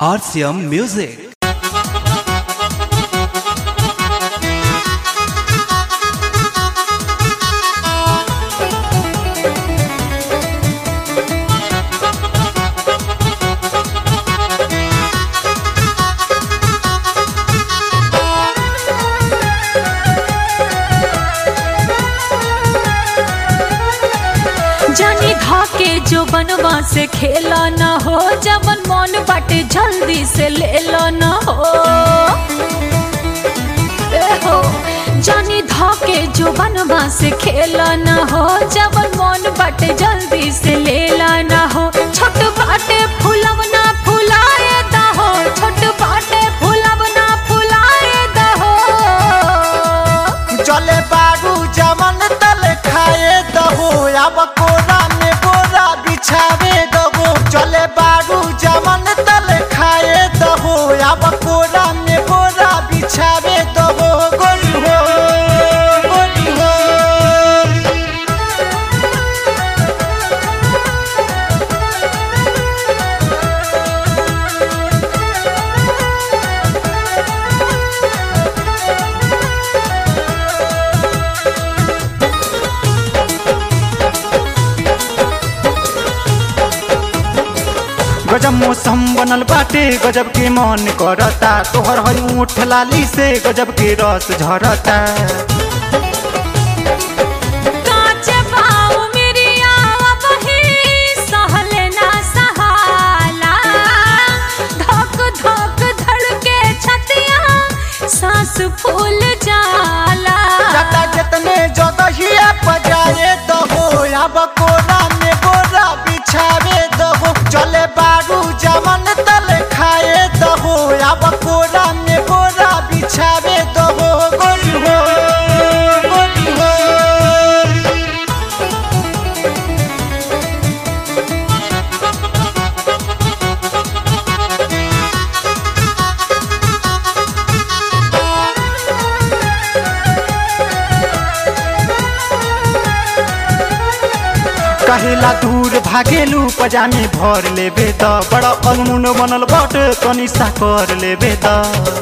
RCM Music. जानी धाके जो बनवा से खेला न हो जबन मन बाटे जल्दी से ले लो न हो ए हो जानी धाके जो बनवा से खेला न हो जबन मन बाटे जल्दी से ले ला न हो छोट बाटे फुलवना फुलाए दा हो छोट बाटे फुलवना फुलाए दा हो चले बारू जमन तल खाए दहो अब कोरा में बोरा बिछावे दहो चले बारू जमन तल खाए दहो अब कोरा में बोरा बिछावे दहो गोरी हो गोरी हो गजब मौसम बनल बाटे गजब के मन करता तोहर हरी ऊँट लाली से गजब के रस झरता काचे पाँव मेरी आवा बही, सहले ना सहाला। धक धक धड़के छतिया, सांस फूल जाला जता जितने जदहिया बजाए दहो अब कोरा में बोरा बिछावे दहो चले बारू जमन तल खाए दहो अब कोरा में बोरा बिछावे दहो गोरी हो गोरी हो कहेला दूर भागेलू पजामे भर लेबे त बड़ा अलमुन बनल बट तनी सा कर लेबे त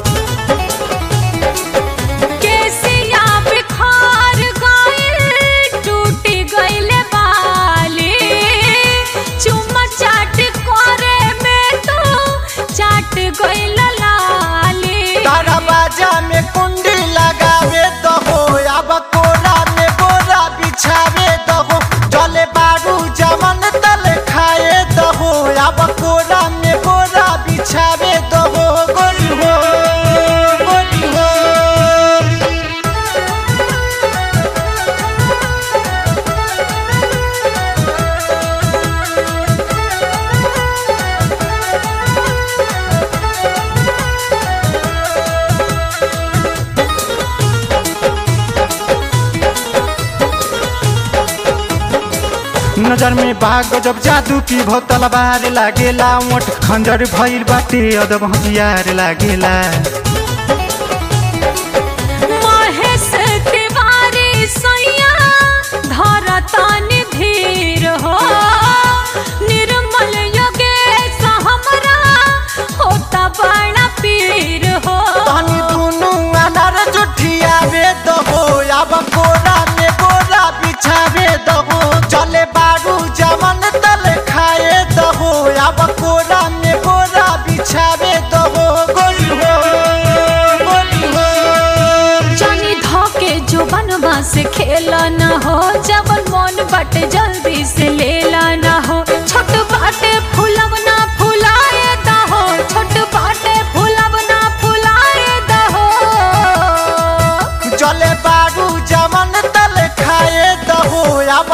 केसिया बिखार गइल, टूटी गइले बाली। चुम्मा चाट करे में तू चाट गइल लाली तारा बाजा में कुंडी लगावे दहो अब कोरा में बोरा बिछावे दहो जले बारू जमन तल खाए दहो अब कोरा में बोरा बिछावे दहो गोरी हो गोरी हो नजर में बाग गजब जादू की भो तलवार लागेला ओठ खंजर भइल बाटे अदब हथियार लागेला महेश तिवारी सैया धरतन धीर हो निर्मल योगेश हमरा होता बड़ा पीर हो तनी दुनु अनार जुठियावे दहो अब कोरा में बोरा बिछावे दहो चले बारू जमन तल खाए दहो अब कोरा में बोरा बिछावे दहो गोरी हो गोरी हो जानी धोके जो बनवा से खेला न हो जबन मन बट जल्दी से लेला न हो छोट बाटे फुलवना फुलाए दहो छोट बाटे फुलवना फुलाए दहो चले बारू जमन तल खाए दहो अब